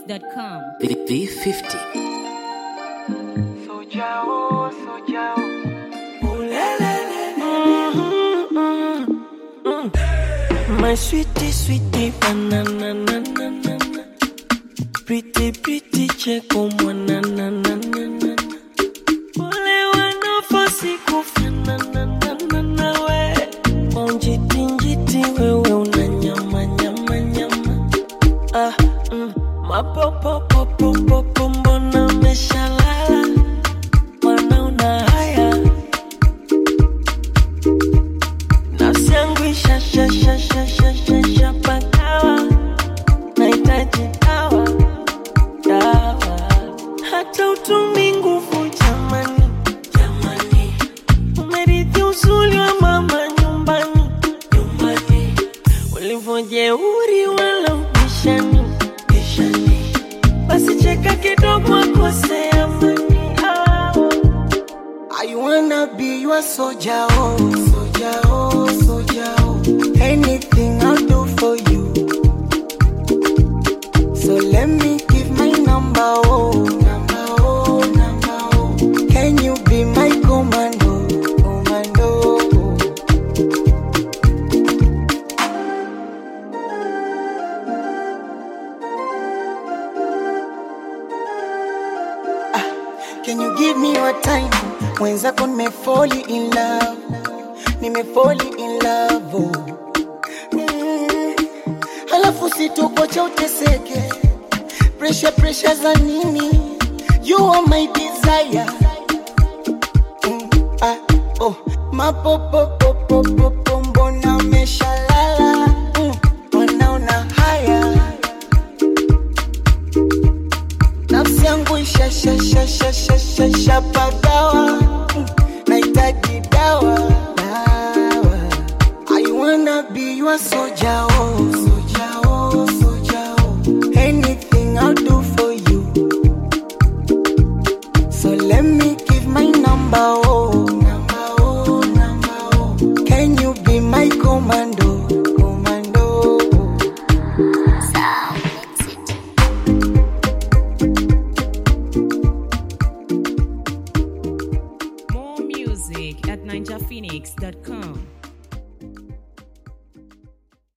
NigerWholeSongs.com. B50. Soja oh, soja oh. My sweetie, sweetie, banana, na, na, na, na. Pretty, pretty, cheko, mwana, na, na, na, na, na. Wale wanafosi kufanana, na, na, na, we. Kwa njiti, njiti, wewe una nyama, nyama, nyama. Ah, mm. Mapopopopopopo, mbona umeshalala? Mbona una haya? Nafsi yangu isha sha sha sha sha sha sha pakawa, nahitaji dawa dawa, hata utumi nguvu jamani jamani, umerithi uzuri wa mama nyumbani nyumbani, ulivyojeuri wala ubishani bishani, basi cheka kidogo akosea amani ah. I wanna be your soldier, oh, soldier, oh, soldier, oh. Anything I'll do for you. So let me give my number, oh, number, oh, number, oh. Can you be my commando, commando? oh? Can you give me your time? Mwenzako nimefoli in love, nimefoli in love oh. mm. Halafu sitokocha uteseke, pressure pressure za nini? You are my desire mm. ah, oh. Mapopopopopopo mbona umeshalala mm. Wanaona haya nafsi yangu isha sha sha sha sha sha sha pagawa Mm, nahitaji dawa dawa I wanna be your soldier oh